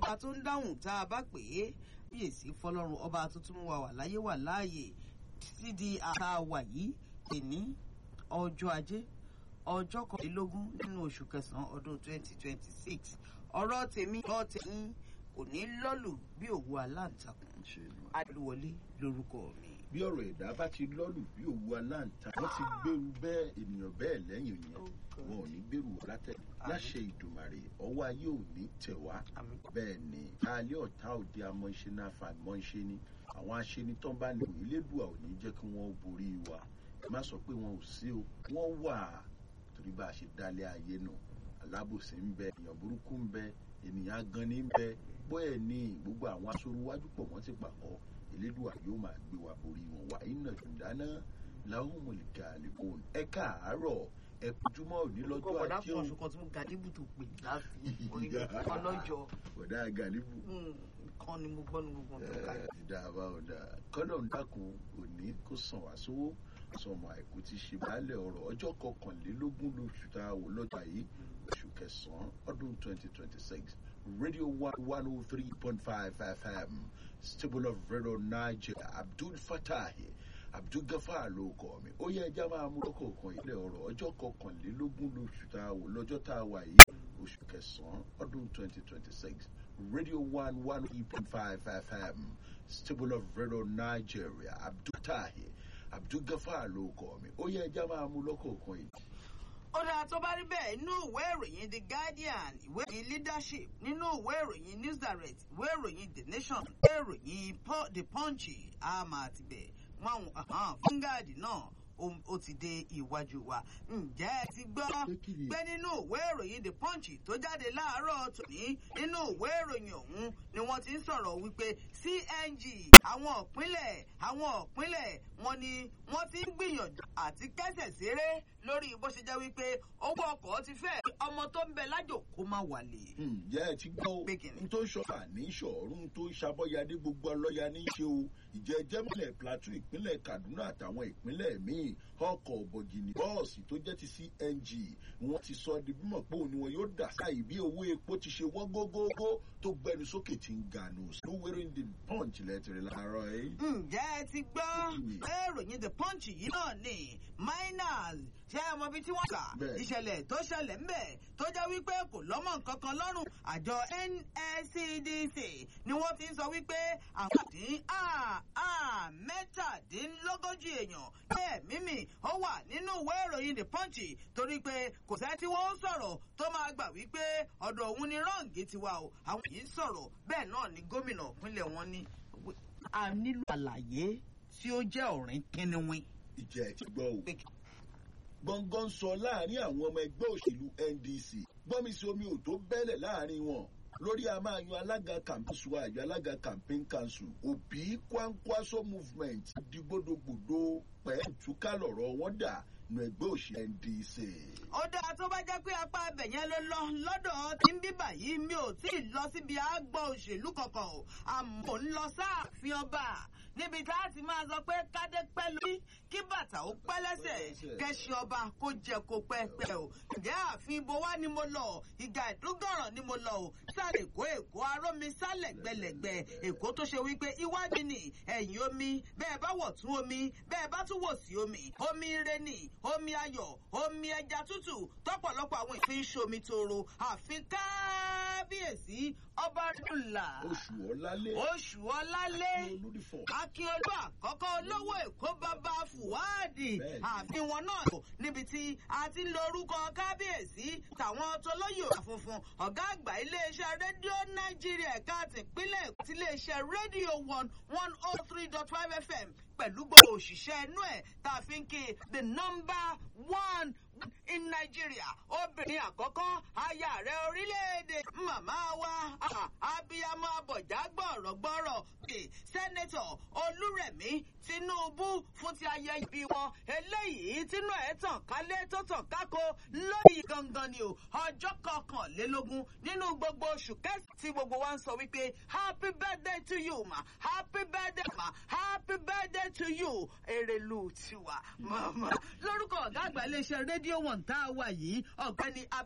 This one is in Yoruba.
ọba tó ń dáhùn tá a bá pè é kíyèsí fọlọ́run ọba tuntun wa wà láyé wà láàyè títí di àtà wà yìí èní ọjọ́ ajé ọjọ́ kọkànlélógún nínú oṣù kẹsàn-án ọdún 2026 ọ̀rọ̀ tèmi ọ̀rọ̀ tèmi kò ní lọ́lù bí òwú aláǹtakùn adúwọlé lórúkọ mi. bí ọ̀rọ̀ ẹ̀dá bá ti lọ́lù bí òwú aláǹta wọ́n ti gbèrú bẹ́ẹ̀ ènìyàn bẹ́ẹ̀ lẹ́yìn yẹn wọn ò ní gbèrú látẹ̀ láṣẹ ìdùmàrè ọwọ́ ayé ò ní tẹ̀ wá bẹ́ẹ̀ ni alẹ́ ọ̀tá òde amọ̀ṣe náà fa àmọ́ṣe ni àwọn aṣenitán bá ní ìlédùà ò ní jẹ́ kí wọ́n borí wa má sọ pé wọn ò sí o wọ́n wà torí bá a ṣe dálé ayé nù alábòsí ń bẹ èèyàn burúkú ń bẹ ènìyàn gan ní ń bẹ bóyá ní gbogbo àwọn aṣoruwájú pọ̀ wọ́n ti pàkọ́ elédùà yóò máa gbé wa borí wọn wà iná ìdáná làwọn mọ̀lìkà àlèkùn ẹ káàárọ̀ ẹ kojúmọ́ òní lọ́jọ́ kọ̀ọ̀dà ajé fún o oṣù kan tí mo gàdébù tó pè láti orí ọlọ́jọ́ ọ̀dà gàlíbù kan ni mo gbọ́ ní gbogbo ọ̀dọ́ ká. ìdá àbá ọ̀dà kọ́nà ń dákun òní kó sàn wá sówó sọmọ àìkú ti ṣe baálẹ̀ ọ̀rọ̀ ọjọ́ kọkànlélógún lóṣù tá a wò lọ́jà yìí oṣù kẹsàn-án ọdún twenty twenty six radio one one oh three point five fm stable of radio nigeria abdul fatahi abdul gafar ló kọ mi ó yẹ ẹja máa mú lọ́kọ̀ọ̀kan ilẹ̀ ọ̀rọ̀ ọjọ́ kọkànlélógún lóṣù tá a wò lọ́jọ́ tá a wà yìí oṣù kẹsàn-án ọdún twenty twenty six radio one one oh point five fm stable of radio nigeria abdul fatahi abdul gafar ló kọ mi ó yẹ ẹja máa mú lọ́kọ̀ọ̀kan yìí ó dáa tó bá rí bẹ́ẹ̀ nínú ìwé ìròyìn the guardian ìwé ìròyìn leadership nínú ìwé ìròyìn news direct ìwé ìròyìn the nation ìwé ìròyìn Po- the punch àmà àtibẹ̀ wọn àwọn fúngàdì náà ó- ó ti dé iwájú wa ǹjẹ́ ẹ ti gbọ́ Pé kí ni? pé nínú ìwé ìròyìn the punch tó jáde láàárọ̀ tòní nínú ìwé ìròyìn ọ̀hún ni wọ́n ti ń sọ̀rọ̀ wípé cng àwọn ìpínlẹ̀ àwọn ìpínlẹ̀ wọn ni wọ́n ti ń gbìyànjú àti kẹ́sẹ̀ séré lórí bó ṣe jẹ́ wípé owó ọkọ̀ ti fẹ́ ọmọ tó ń bẹ lájò kó má wálé. ǹjẹ́ ẹ ti gbọ́ Pé kí ni? n tó ń ṣọ́fà ní ṣọ̀ọ́rùn tó ń ṣàbọ̀yadé gbogbo ọlọ́ya ní í ṣe o ìjẹ́ jẹ́mílẹ̀ plateau ìpínlẹ̀ kaduna àtàwọn ìpínlẹ̀ míì ọkọ̀ bọ̀gìnì bọ́ọ̀sì tó jẹ́ ti cng wọ́n ti sọ di bímọ pé òun ni wọn yóò dà sáì bí owó epo ti ṣe wọ́n gógógó tó gbẹnu sókè tí ń gànù lówéré the punch lẹ́tìrì láàárọ̀ ẹ̀. ǹjẹ́ ẹ ti gbọ́ Kí ni? pé ìròyìn the punch yìí náà ni miners ṣé ẹ mọ ibi tí wọ́n kà Bẹ́ẹ̀. ìṣẹ̀lẹ̀ tó ṣẹlẹ̀ ńbẹ̀ tó jẹ́ wípé kò lọ́mọ nǹkan kan lọ́rùn àjọ nscdc ni wọ́n ti ń sọ wípé àwọn àdín mẹ́tàdínlógójì èèyàn bẹ́ẹ̀ mímì ó wà nínú ìwé ìròyìn the punch torí pé kò sẹ́ tí wọ́n ń sọ̀rọ̀ tó máa gbà wípé ọ̀dọ̀ òun ni rọ́ǹgì ti wà o àwọn yìí ń sọ̀rọ̀ bẹ́ẹ̀ náà ni gómìnà ìpínlẹ̀ wọn ní a nílò àlàyé tí ó jẹ́ ọ̀rìn kínníwín. ìjẹ́ ẹ ti gbọ́ o. gbọ̀ngàn sọ láàrin àwọn ọmọ ẹgbẹ́ òṣèlú ndc gbọ́mísí omi ò tó bẹ́lẹ̀ láàrin wọn lórí a máa yan alága campaign suwa àjọ alága campaign council òbí kwankwaso movement dìgbòdògbòdò pẹ̀lú túká lọ̀rọ̀ wọn dà nu ẹgbẹ́ òṣèlú ndc. ó dáa tó bá jẹ́ pé apá abẹ̀ yẹn ló lọ lọ́dọ̀ tí ń bíbà yìí mi ò tí ì lọ síbi àgbọ̀ òṣèlú kankan o àmọ́ ń lọ sáàfin ọba níbi tá a ti máa sọ pé kádé pẹ́ lórí kí bàtà ó pẹ́ lẹ́sẹ̀ kẹ́sì ọba kó jẹ kó pẹ́ pẹ́ o ǹjẹ́ ààfin ibo wá ni mo lọ ìgbà ìdúgọ̀ràn ni mo lọ o sáré èkó èkó arómi sálẹ̀ gbẹlẹ̀gbẹ èkó tó ṣe wípé iwájú ni ẹ̀yìn omi bẹ́ẹ̀ bá wọ̀ tún omi bẹ́ẹ̀ bá tún wò sí omi omi ire ni omi ayọ̀ omi ẹja tútù tọ́pọ̀lọpọ̀ àwọn ìfín ṣomi toro àfi kábíyèsí ọba dùlà oṣù ọ̀lálé oṣù ọlálé olùdífọ̀ akínolú àkọ́kọ́ olówó èkó bàbá fùwádì Bẹ́ẹ̀ni. ààfin wọn náà lò níbi tí a ti ń lo orúkọ kábíyèsí tàwọn tolóyè funfun ọ̀gá àgbà iléeṣẹ́ rédíò nàìjíríà ẹ̀ka tìpínlẹ̀ èkó ti iléeṣẹ́ rédíò one one oh three dot five fm pẹ̀lú gbogbo òṣìṣẹ́ inú ẹ̀ tá a fi ń kí the number one in Nigeria obìnrin àkọ́kọ́ aya rẹ̀ orílẹ̀-èdè màmá wa ah, abiyamọ abọ̀já gbọ̀rọ̀gbọ̀rọ̀ bíi sẹ́nẹ́tọ̀ olúrẹ̀mí tinubu fún ti ayẹyẹ ìbí wọn eléyìí tínú ẹ̀ tàn kálé tó tàn kákó lónìí gangan ni o ọjọ́ kọkànlélógún nínú gbogbo oṣù kẹsàn-án tí gbogbo wa ń sọ wípé happy birthday to you ma happy birthday ma happy birthday to you èrèlú tiwa mama lórúkọ ọ̀gá àgbà iléeṣẹ́ rédíò wọn tá a wà yìí ọ̀gbẹ́ni ab